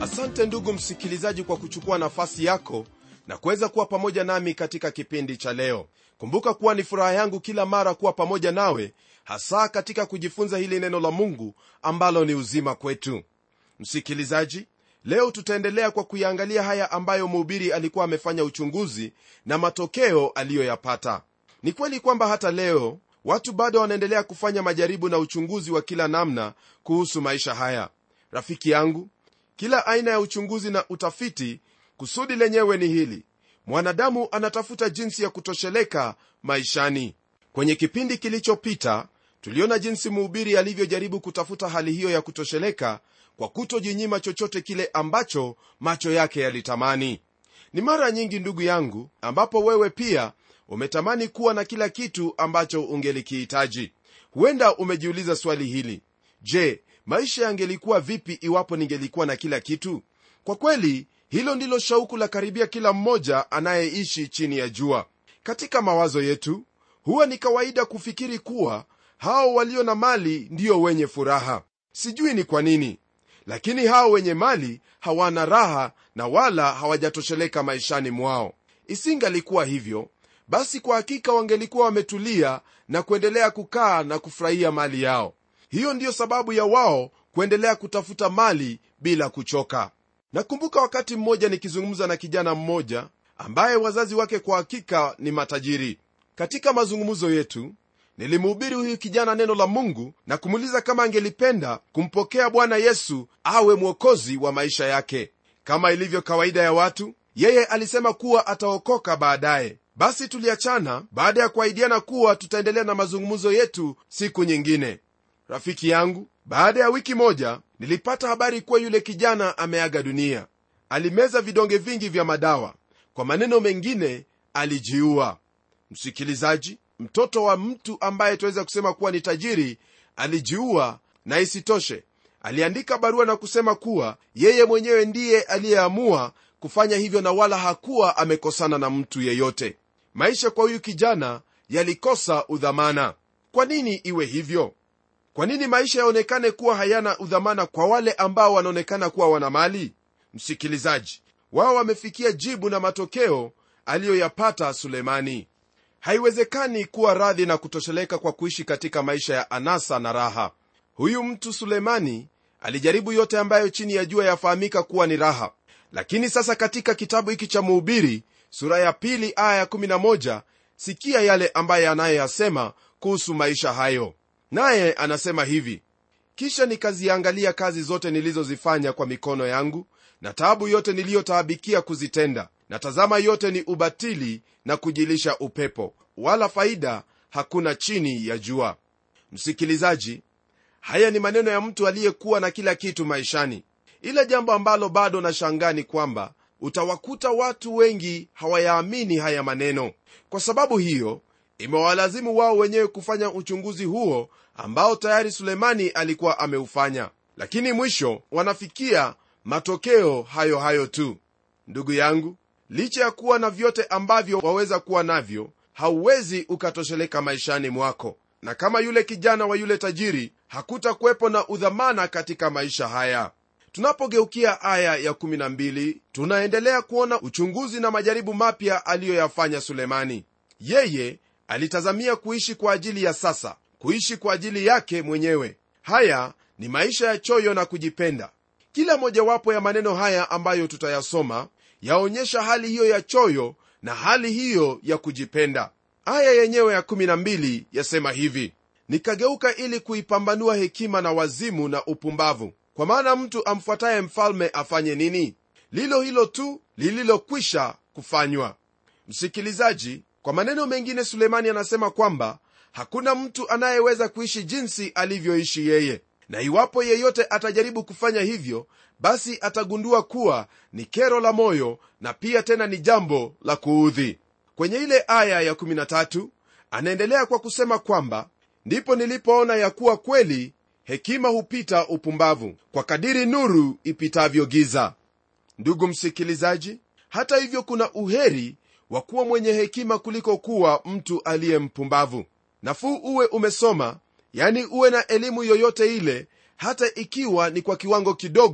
asante ndugu msikilizaji kwa kuchukua nafasi yako na kuweza kuwa pamoja nami katika kipindi cha leo kumbuka kuwa ni furaha yangu kila mara kuwa pamoja nawe hasa katika kujifunza hili neno la mungu ambalo ni uzima kwetu msikilizaji leo tutaendelea kwa kuyaangalia haya ambayo mhubiri alikuwa amefanya uchunguzi na matokeo aliyoyapata ni kweli kwamba hata leo watu bado wanaendelea kufanya majaribu na uchunguzi wa kila namna kuhusu maisha haya rafiki yangu kila aina ya uchunguzi na utafiti kusudi lenyewe ni hili mwanadamu anatafuta jinsi ya kutosheleka maishani kwenye kipindi kilichopita tuliona jinsi mhubiri alivyojaribu kutafuta hali hiyo ya kutosheleka kwa kutojinyima chochote kile ambacho macho yake yalitamani ni mara nyingi ndugu yangu ambapo wewe pia umetamani kuwa na kila kitu ambacho ungelikihitaji huenda umejiuliza swali hili je maisha yangelikuwa vipi iwapo ningelikuwa na kila kitu kwa kweli hilo ndilo shauku la karibia kila mmoja anayeishi chini ya jua katika mawazo yetu huwa ni kawaida kufikiri kuwa hao walio na mali ndiyo wenye furaha sijui ni kwa nini lakini hao wenye mali hawana raha na wala hawajatosheleka maishani mwao isingalikuwa hivyo basi kwa hakika wangelikuwa wametulia na kuendelea kukaa na kufurahia mali yao hiyo ndiyo sababu ya wao kuendelea kutafuta mali bila kuchoka nakumbuka wakati mmoja nikizungumza na kijana mmoja ambaye wazazi wake kwa hakika ni matajiri katika mazungumzo yetu nilimhubiri huyu kijana neno la mungu na kumuuliza kama angelipenda kumpokea bwana yesu awe mwokozi wa maisha yake kama ilivyo kawaida ya watu yeye alisema kuwa ataokoka baadaye basi tuliachana baada ya kuahidiana kuwa tutaendelea na mazungumzo yetu siku nyingine rafiki yangu baada ya wiki moja nilipata habari kuwa yule kijana ameaga dunia alimeza vidonge vingi vya madawa kwa maneno mengine alijiua msikilizaji mtoto wa mtu ambaye tuweza kusema kuwa ni tajiri alijiua na isitoshe aliandika barua na kusema kuwa yeye mwenyewe ndiye aliyeamua kufanya hivyo na wala hakuwa amekosana na mtu yeyote maisha kwa huyu kijana yalikosa udhamana kwa nini iwe hivyo kwa nini maisha yaonekane kuwa hayana udhamana kwa wale ambao wanaonekana kuwa wana mali msikilizaji wao wamefikia jibu na matokeo aliyoyapata sulemani haiwezekani kuwa radhi na kutosheleka kwa kuishi katika maisha ya anasa na raha huyu mtu sulemani alijaribu yote ambayo chini ya jua yafahamika kuwa ni raha lakini sasa katika kitabu hiki cha muhubiri sura ya pili aya ya11 sikia yale ambaye anayoyasema kuhusu maisha hayo naye anasema hivi kisha nikaziangalia kazi zote nilizozifanya kwa mikono yangu na taabu yote niliyotaabikia kuzitenda na tazama yote ni ubatili na kujilisha upepo wala faida hakuna chini ya jua msikilizaji haya ni maneno ya mtu aliyekuwa na kila kitu maishani ila jambo ambalo bado na shangani kwamba utawakuta watu wengi hawayaamini haya maneno kwa sababu hiyo imewalazimu wao wenyewe kufanya uchunguzi huo ambao tayari sulemani alikuwa ameufanya lakini mwisho wanafikia matokeo hayo hayo tu ndugu yangu licha ya kuwa na vyote ambavyo waweza kuwa navyo hauwezi ukatosheleka maishani mwako na kama yule kijana wa yule tajiri hakutakuwepo na udhamana katika maisha haya tunapogeukia aya ya 12 tunaendelea kuona uchunguzi na majaribu mapya aliyoyafanya sulemani yeye alitazamia kuishi kwa ajili ya sasa kuishi kwa ajili yake mwenyewe haya ni maisha ya choyo na kujipenda kila mojawapo ya maneno haya ambayo tutayasoma yaonyesha hali hiyo ya choyo na hali hiyo ya kujipenda aya yenyewe ya 12 yasema hivi nikageuka ili kuipambanua hekima na wazimu na upumbavu kwa maana mtu amfuataye mfalme afanye nini lilo hilo tu lililokwisha kufanywa msikilizaji kwa maneno mengine sulemani anasema kwamba hakuna mtu anayeweza kuishi jinsi alivyoishi yeye na iwapo yeyote atajaribu kufanya hivyo basi atagundua kuwa ni kero la moyo na pia tena ni jambo la kuudhi kwenye ile aya ya13 anaendelea kwa kusema kwamba ndipo nilipoona ya kuwa kweli hekima hupita upumbavu kwa kadiri nuru ipitavyo giza ndugu msikilizaji hata hivyo kuna uheri wa kuwa mwenye hekima kuliko kuwa mtu aliye mpumbavu nafuu uwe umesoma yani uwe na elimu yoyote ile hata ikiwa ni kwa kiwango kidogo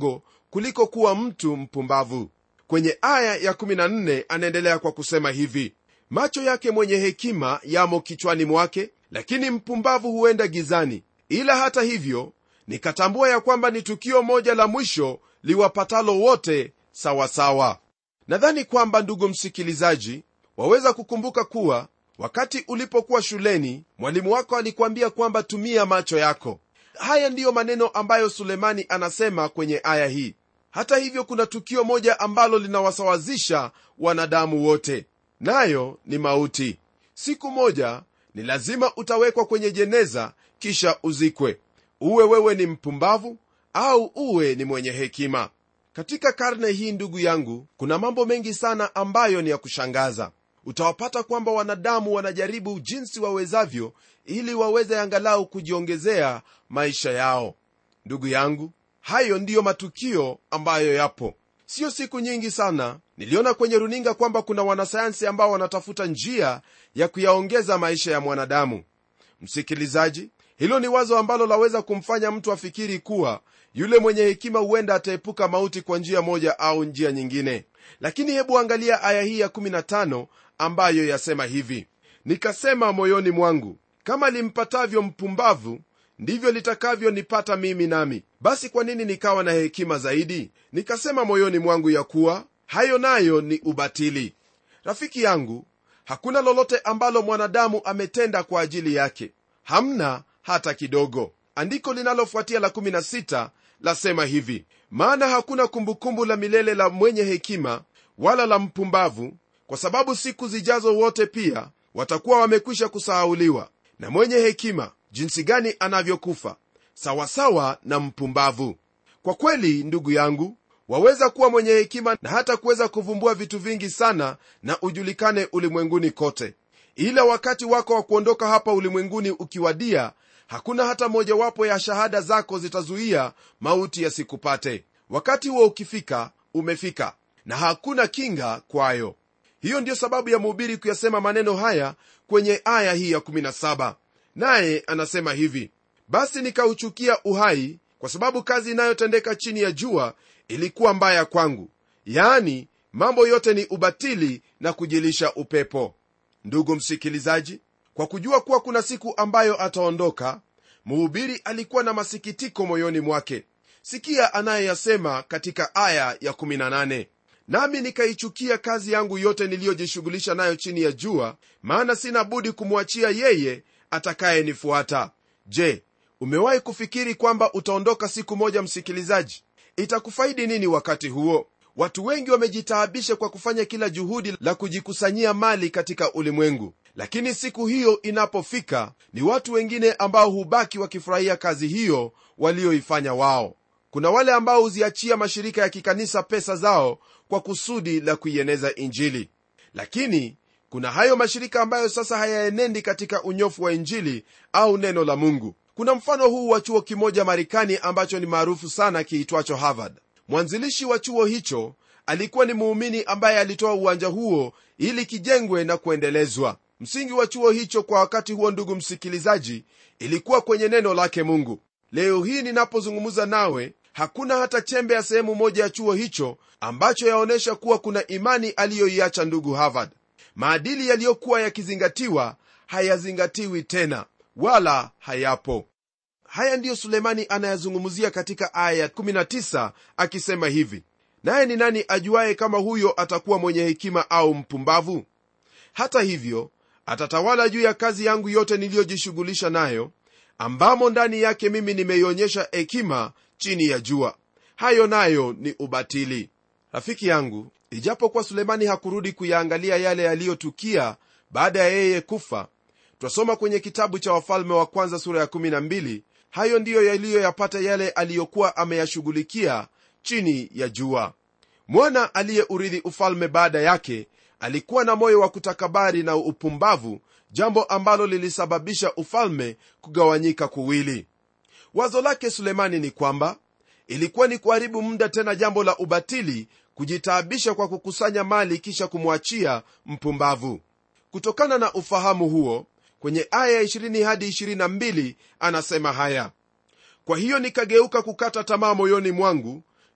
kuliko kuwa mtu mpumbavu kwenye aya ya 14 anaendelea kwa kusema hivi macho yake mwenye hekima yamo kichwani mwake lakini mpumbavu huenda gizani ila hata hivyo nikatambua ya kwamba ni tukio moja la mwisho liwapatalo wote sawasawa nadhani kwamba ndugu msikilizaji waweza kukumbuka kuwa wakati ulipokuwa shuleni mwalimu wako alikuambia kwamba tumia macho yako haya ndiyo maneno ambayo sulemani anasema kwenye aya hii hata hivyo kuna tukio moja ambalo linawasawazisha wanadamu wote nayo ni mauti siku moja ni lazima utawekwa kwenye jeneza kisha uzikwe uwe wewe ni mpumbavu au uwe ni mwenye hekima katika karne hii ndugu yangu kuna mambo mengi sana ambayo ni ya kushangaza utawapata kwamba wanadamu wanajaribu jinsi wawezavyo ili waweze angalau kujiongezea maisha yao ndugu yangu hayo ndiyo matukio ambayo yapo siyo siku nyingi sana niliona kwenye runinga kwamba kuna wanasayansi ambao wanatafuta njia ya kuyaongeza maisha ya mwanadamu msikilizaji hilo ni wazo ambalo laweza kumfanya mtu afikiri kuwa yule mwenye hekima huenda ataepuka mauti kwa njia moja au njia nyingine lakini hebu angalia aya hii ya 15 ambayo yasema hivi nikasema moyoni mwangu kama limpatavyo mpumbavu ndivyo litakavyonipata mimi nami basi kwa nini nikawa na hekima zaidi nikasema moyoni mwangu ya kuwa hayo nayo ni ubatili rafiki yangu hakuna lolote ambalo mwanadamu ametenda kwa ajili yake hamna hata kidogo andiko linalofuatia la 16 lasema hivi maana hakuna kumbukumbu la milele la mwenye hekima wala la mpumbavu kwa sababu siku zijazo wote pia watakuwa wamekwisha kusahauliwa na mwenye hekima jinsi gani anavyokufa sawasawa na mpumbavu kwa kweli ndugu yangu waweza kuwa mwenye hekima na hata kuweza kuvumbua vitu vingi sana na ujulikane ulimwenguni kote ila wakati wako wa kuondoka hapa ulimwenguni ukiwadia hakuna hata mojawapo ya shahada zako zitazuia mauti yasikupate wakati huo ukifika umefika na hakuna kinga kwayo hiyo ndiyo sababu ya mhubiri kuyasema maneno haya kwenye aya hii ya 17 naye anasema hivi basi nikauchukia uhai kwa sababu kazi inayotendeka chini ya jua ilikuwa mbaya kwangu yaani mambo yote ni ubatili na kujilisha upepo ndugu msikilizaji kwa kujua kuwa kuna siku ambayo ataondoka mhubiri alikuwa na masikitiko moyoni mwake sikia anayoyasema katika aya ya 18 nami nikaichukia kazi yangu yote niliyojishughulisha nayo chini ya jua maana sina budi kumwachia yeye atakayenifuata je umewahi kufikiri kwamba utaondoka siku moja msikilizaji itakufaidi nini wakati huo watu wengi wamejitaabisha kwa kufanya kila juhudi la kujikusanyia mali katika ulimwengu lakini siku hiyo inapofika ni watu wengine ambao hubaki wakifurahia kazi hiyo walioifanya wao kuna wale ambao huziachia mashirika ya kikanisa pesa zao kwa kusudi la kuieneza injili lakini kuna hayo mashirika ambayo sasa hayaenendi katika unyofu wa injili au neno la mungu kuna mfano huu wa chuo kimoja marekani ambacho ni maarufu sana kiitwacho harvard mwanzilishi wa chuo hicho alikuwa ni muumini ambaye alitoa uwanja huo ili kijengwe na kuendelezwa msingi wa chuo hicho kwa wakati huo ndugu msikilizaji ilikuwa kwenye neno lake mungu leo hii ninapozungumza nawe hakuna hata chembe ya sehemu moja ya chuo hicho ambacho yaonyesha kuwa kuna imani aliyoiacha ndugu harvard maadili yaliyokuwa yakizingatiwa hayazingatiwi tena wala hayapo haya ndiyo sulemani anayazungumzia katika aya ya 19 akisema hivi naye ni nani ajuaye kama huyo atakuwa mwenye hekima au mpumbavu hata hivyo atatawala juu ya kazi yangu yote niliyojishughulisha nayo ambamo ndani yake mimi nimeionyesha hekima chini ya jua hayo nayo ni ubatili rafiki yangu ijapokuwa sulemani hakurudi kuyaangalia yale yaliyotukia baada ya yeye kufa twasoma kwenye kitabu cha wafalme wa kwanza sura ya 12 hayo ndiyo yaliyoyapata yale aliyokuwa ameyashughulikia chini ya jua mwana aliyeurithi ufalme baada yake alikuwa na moyo wa kutakabari na upumbavu jambo ambalo lilisababisha ufalme kugawanyika kuwili wazo lake sulemani ni kwamba ilikuwa ni kuharibu muda tena jambo la ubatili kujitaabisha kwa kukusanya mali kisha kumwachia mpumbavu kutokana na ufahamu huo kwenye aya 20 hadi 22 anasema haya kwa hiyo nikageuka kukata tamaa moyoni mwangu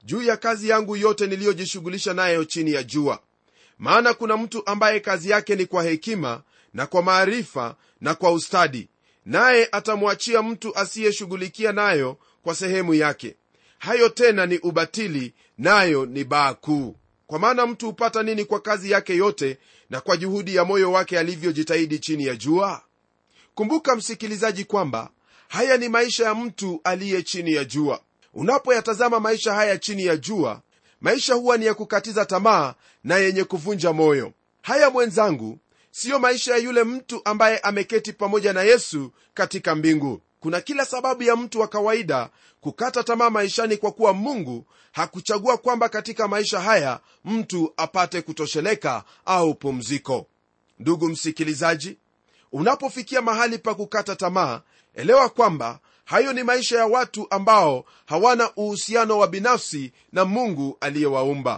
juu ya kazi yangu yote niliyojishughulisha nayo chini ya jua maana kuna mtu ambaye kazi yake ni kwa hekima na kwa maarifa na kwa ustadi naye atamwachia mtu asiyeshughulikia nayo kwa sehemu yake hayo tena ni ubatili nayo ni baa kuu kwa maana mtu hupata nini kwa kazi yake yote na kwa juhudi ya moyo wake alivyojitahidi chini ya jua kumbuka msikilizaji kwamba haya ni maisha ya mtu aliye chini ya jua unapoyatazama maisha haya chini ya jua maisha huwa ni ya kukatiza tamaa na yenye kuvunja moyo haya mwenzangu siyo maisha ya yule mtu ambaye ameketi pamoja na yesu katika mbingu kuna kila sababu ya mtu wa kawaida kukata tamaa maishani kwa kuwa mungu hakuchagua kwamba katika maisha haya mtu apate kutosheleka au pumziko ndugu msikilizaji unapofikia mahali pa kukata tamaa elewa kwamba hayo ni maisha ya watu ambao hawana uhusiano wa binafsi na mungu aliyewaumba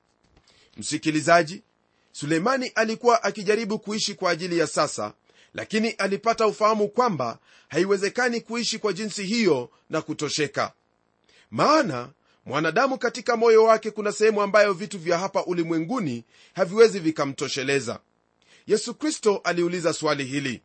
msikilizaji suleimani alikuwa akijaribu kuishi kwa ajili ya sasa lakini alipata ufahamu kwamba haiwezekani kuishi kwa jinsi hiyo na kutosheka maana mwanadamu katika moyo wake kuna sehemu ambayo vitu vya hapa ulimwenguni haviwezi vikamtosheleza yesu kristo aliuliza swali hili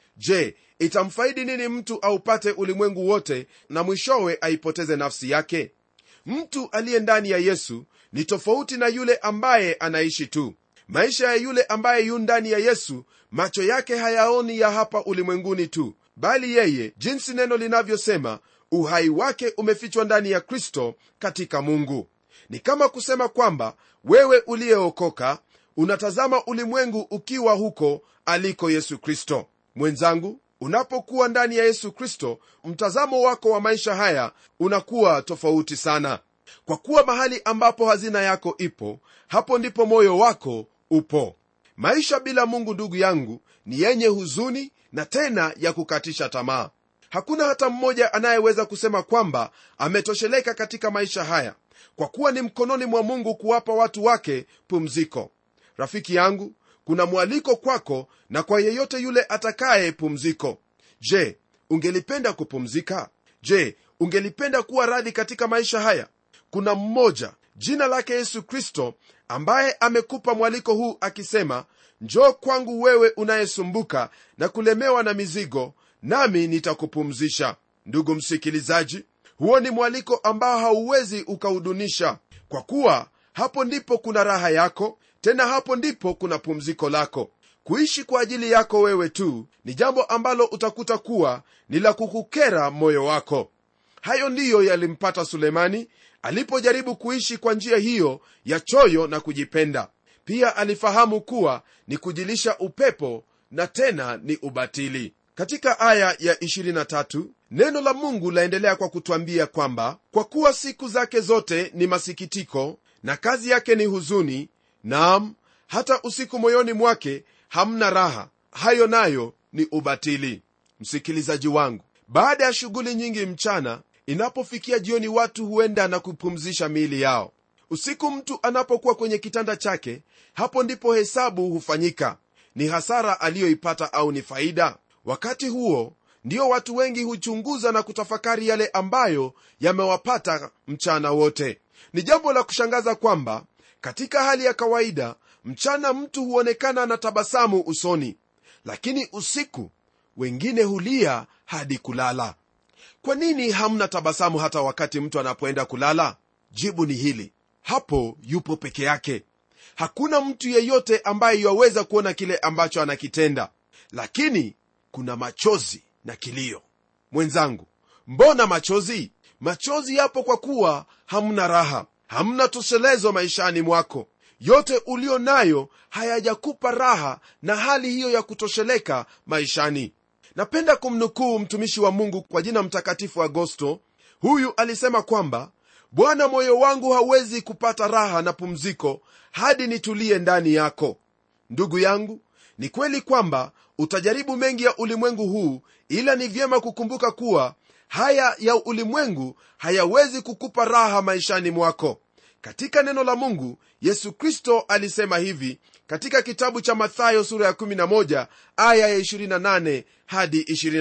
je itamfaidi nini mtu aupate ulimwengu wote na mwishowe aipoteze nafsi yake mtu aliye ndani ya yesu ni tofauti na yule ambaye anaishi tu maisha ya yule ambaye yu ndani ya yesu macho yake hayaoni ya hapa ulimwenguni tu bali yeye jinsi neno linavyosema uhai wake umefichwa ndani ya kristo katika mungu ni kama kusema kwamba wewe uliyeokoka unatazama ulimwengu ukiwa huko aliko yesu kristo mwenzangu unapokuwa ndani ya yesu kristo mtazamo wako wa maisha haya unakuwa tofauti sana kwa kuwa mahali ambapo hazina yako ipo hapo ndipo moyo wako upo maisha bila mungu ndugu yangu ni yenye huzuni na tena ya kukatisha tamaa hakuna hata mmoja anayeweza kusema kwamba ametosheleka katika maisha haya kwa kuwa ni mkononi mwa mungu kuwapa watu wake pumziko rafiki yangu kuna mwaliko kwako na kwa yeyote yule atakaye pumziko je ungelipenda kupumzika je ungelipenda kuwa radhi katika maisha haya kuna mmoja jina lake yesu kristo ambaye amekupa mwaliko huu akisema njoo kwangu wewe unayesumbuka na kulemewa na mizigo nami nitakupumzisha ndugu msikilizaji huo ni mwaliko ambao hauwezi ukaudunisha kwa kuwa hapo ndipo kuna raha yako tena hapo ndipo kuna pumziko lako kuishi kwa ajili yako wewe tu ni jambo ambalo utakuta kuwa ni la kukukera moyo wako hayo ndiyo yalimpata sulemani alipojaribu kuishi kwa njia hiyo ya choyo na kujipenda pia alifahamu kuwa ni kujilisha upepo na tena ni ubatili katika aya ya 23 neno la mungu laendelea kwa kutwambia kwamba kwa kuwa siku zake zote ni masikitiko na kazi yake ni huzuni naam hata usiku moyoni mwake hamna raha hayo nayo ni ubatili msikilizaji wangu baada ya shughuli nyingi mchana inapofikia jioni watu huenda na kupumzisha miili yao usiku mtu anapokuwa kwenye kitanda chake hapo ndipo hesabu hufanyika ni hasara aliyoipata au ni faida wakati huo ndio watu wengi huchunguza na kutafakari yale ambayo yamewapata mchana wote ni jambo la kushangaza kwamba katika hali ya kawaida mchana mtu huonekana na tabasamu usoni lakini usiku wengine hulia hadi kulala kwa nini hamna tabasamu hata wakati mtu anapoenda kulala jibu ni hili hapo yupo peke yake hakuna mtu yeyote ambaye yaweza kuona kile ambacho anakitenda lakini kuna machozi na kilio mwenzangu mbona machozi machozi yapo kwa kuwa hamna raha hamna toshelezo maishani mwako yote ulio nayo hayajakupa raha na hali hiyo ya kutosheleka maishani napenda kumnukuu mtumishi wa mungu kwa jina mtakatifu agosto huyu alisema kwamba bwana moyo wangu hawezi kupata raha na pumziko hadi nitulie ndani yako ndugu yangu ni kweli kwamba utajaribu mengi ya ulimwengu huu ila ni vyema kukumbuka kuwa haya ya ulimwengu hayawezi kukupa raha maishani mwako katika neno la mungu yesu kristo alisema hivi katika kitabu cha mathayo sura ya 11 aya ya 28 hadi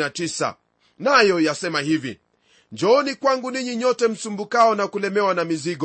29 nayo yasema hivi njooni kwangu ninyi nyote msumbukao na kulemewa na mizigo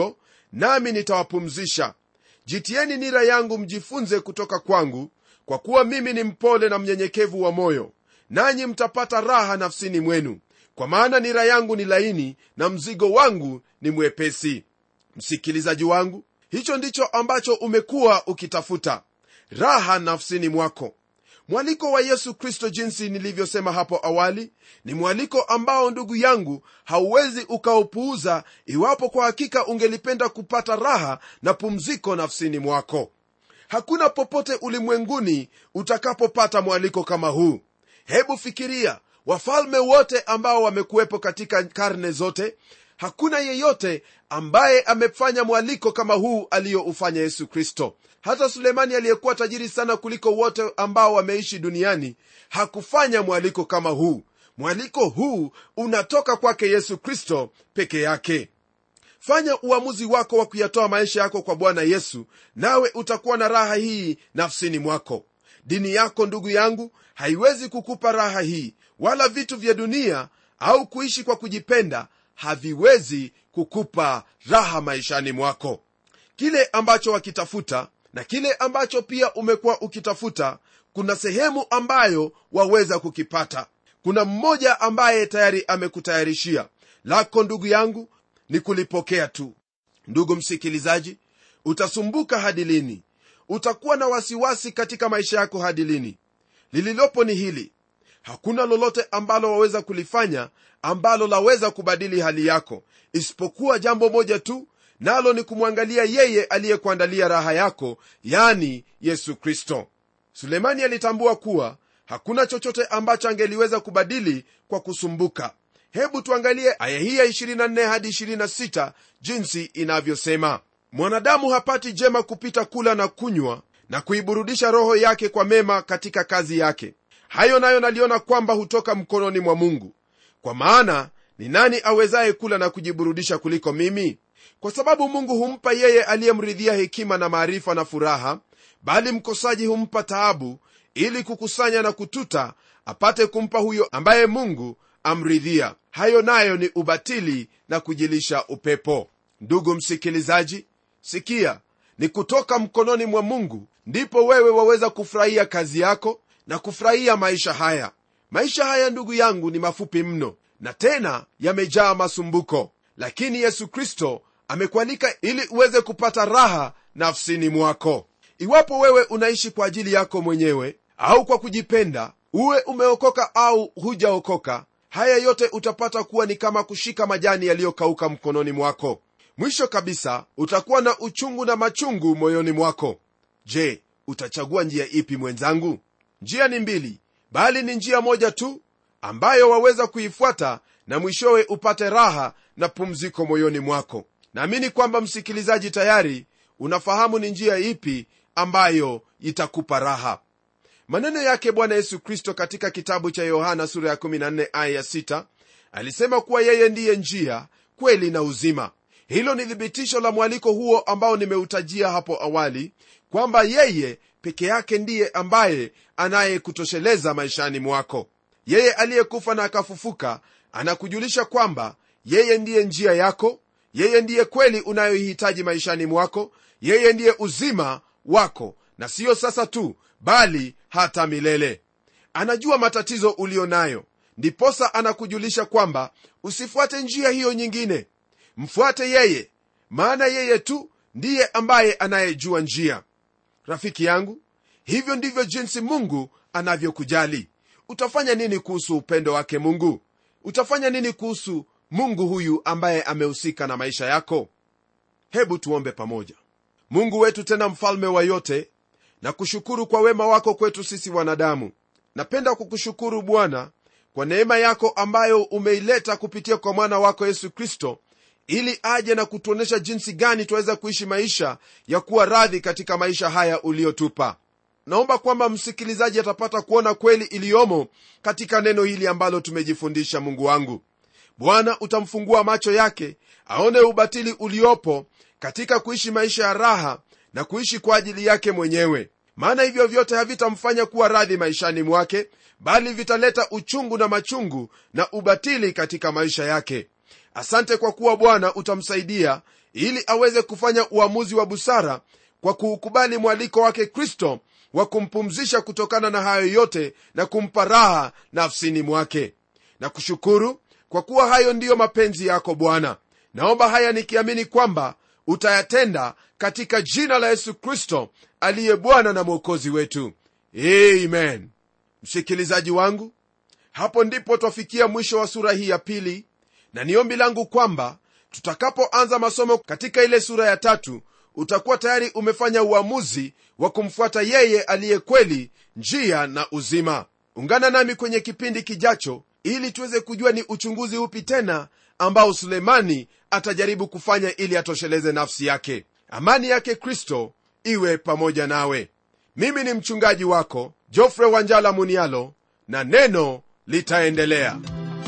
nami nitawapumzisha jitieni nira yangu mjifunze kutoka kwangu kwa kuwa mimi ni mpole na mnyenyekevu wa moyo nanyi mtapata raha nafsini mwenu kwa maana nira yangu ni laini na mzigo wangu ni mwepesi msikilizaji wangu hicho ndicho ambacho umekuwa ukitafuta raha nafsini mwako mwaliko wa yesu kristo jinsi nilivyosema hapo awali ni mwaliko ambao ndugu yangu hauwezi ukaupuuza iwapo kwa hakika ungelipenda kupata raha na pumziko nafsini mwako hakuna popote ulimwenguni utakapopata mwaliko kama huu hebu fikiria wafalme wote ambao wamekuwepo katika karne zote hakuna yeyote ambaye amefanya mwaliko kama huu aliyoufanya yesu kristo hata sulemani aliyekuwa tajiri sana kuliko wote ambao wameishi duniani hakufanya mwaliko kama huu mwaliko huu unatoka kwake yesu kristo peke yake fanya uamuzi wako wa kuyatoa maisha yako kwa bwana yesu nawe utakuwa na raha hii nafsini mwako dini yako ndugu yangu haiwezi kukupa raha hii wala vitu vya dunia au kuishi kwa kujipenda haviwezi kukupa raha maishani mwako kile ambacho wakitafuta na kile ambacho pia umekuwa ukitafuta kuna sehemu ambayo waweza kukipata kuna mmoja ambaye tayari amekutayarishia lako ndugu yangu ni kulipokea tu ndugu msikilizaji utasumbuka hadi lini utakuwa na wasiwasi katika maisha yako hadi lini lililopo ni hili hakuna lolote ambalo waweza kulifanya ambalo laweza kubadili hali yako isipokuwa jambo moja tu nalo ni kumwangalia yeye aliyekuandalia raha yako yani yesu kristo sulemani alitambua kuwa hakuna chochote ambacho angeliweza kubadili kwa kusumbuka hebu tuangalie aya hii ya 24 hadi 26 jinsi inavyosema mwanadamu hapati jema kupita kula na kunywa na kuiburudisha roho yake kwa mema katika kazi yake hayo nayo naliona kwamba hutoka mkononi mwa mungu kwa maana ni nani awezaye kula na kujiburudisha kuliko mimi kwa sababu mungu humpa yeye aliyemridhia hekima na maarifa na furaha bali mkosaji humpa taabu ili kukusanya na kututa apate kumpa huyo ambaye mungu amridhia hayo nayo ni ubatili na kujilisha upepo ndugu msikilizaji sikia ni kutoka mkononi mwa mungu ndipo wewe waweza kufurahia kazi yako na kufurahia maisha haya maisha haya ndugu yangu ni mafupi mno na tena yamejaa masumbuko lakini yesu kristo amekualika ili uweze kupata raha nafsini mwako iwapo wewe unaishi kwa ajili yako mwenyewe au kwa kujipenda uwe umeokoka au hujaokoka haya yote utapata kuwa ni kama kushika majani yaliyokauka mkononi mwako mwisho kabisa utakuwa na uchungu na machungu moyoni mwako je utachagua njia ipi mwenzangu njia ni mbili bali ni njia moja tu ambayo waweza kuifuata na mwishowe upate raha na pumziko moyoni mwako naamini kwamba msikilizaji tayari unafahamu ni njia ipi ambayo itakupa raha maneno yake bwana yesu kristo katika kitabu cha yohana sura ya 14 aya ya 6 alisema kuwa yeye ndiye njia kweli na uzima hilo ni thibitisho la mwaliko huo ambao nimeutajia hapo awali kwamba yeye peke yake ndiye ambaye anayekutosheleza maishani mwako yeye aliyekufa na akafufuka anakujulisha kwamba yeye ndiye njia yako yeye ndiye kweli unayoihitaji maishani mwako yeye ndiye uzima wako na siyo sasa tu bali hata milele anajua matatizo uliyo nayo ndiposa anakujulisha kwamba usifuate njia hiyo nyingine mfuate yeye maana yeye tu ndiye ambaye anayejua njia rafiki yangu hivyo ndivyo jinsi mungu anavyokujali utafanya nini kuhusu upendo wake mungu utafanya nini kuhusu mungu huyu ambaye amehusika na maisha yako hebu tuombe pamoja mungu wetu tena mfalme wa yote na kushukuru kwa wema wako kwetu sisi wanadamu napenda kukushukuru bwana kwa neema yako ambayo umeileta kupitia kwa mwana wako yesu kristo ili aje na kutuonyesha jinsi gani twaweza kuishi maisha ya kuwa radhi katika maisha haya uliyotupa naomba kwamba msikilizaji atapata kuona kweli iliyomo katika neno hili ambalo tumejifundisha mungu wangu bwana utamfungua macho yake aone ubatili uliopo katika kuishi maisha ya raha na kuishi kwa ajili yake mwenyewe maana hivyo vyote havitamfanya kuwa radhi maishani mwake bali vitaleta uchungu na machungu na ubatili katika maisha yake asante kwa kuwa bwana utamsaidia ili aweze kufanya uamuzi wa busara kwa kuukubali mwaliko wake kristo wa kumpumzisha kutokana na hayo yote na kumpa raha nafsini mwake na kushukuru kwa kuwa hayo ndiyo mapenzi yako bwana naomba haya nikiamini kwamba utayatenda katika jina la yesu kristo aliye bwana na mwokozi wetu amen msikilizaji wangu hapo ndipo twafikia mwisho wa sura hii ya pili na ni ombi langu kwamba tutakapoanza masomo katika ile sura ya tatu utakuwa tayari umefanya uamuzi wa kumfuata yeye aliye kweli njia na uzima ungana nami kwenye kipindi kijacho ili tuweze kujua ni uchunguzi upi tena ambao sulemani atajaribu kufanya ili atosheleze nafsi yake amani yake kristo iwe pamoja nawe mimi ni mchungaji wako jofre wanjala munialo na neno litaendelea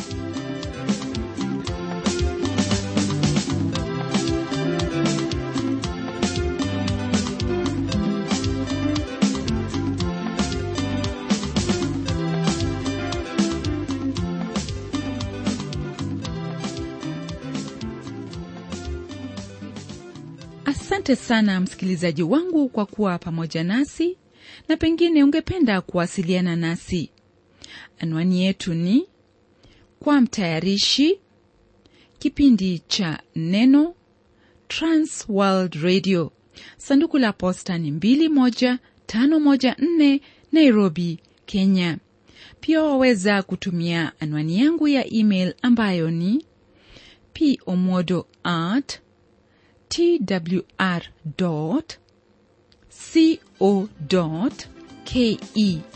asante sana msikilizaji wangu kwa kuwa pamoja nasi na pengine ungependa kuwasiliana nasi anwani yetu ni kwa mtayarishi kipindi cha neno transworld radio sanduku la posta ni 21514 nairobi kenya pia waweza kutumia anwani yangu ya email ambayo ni pomodo at twr co ke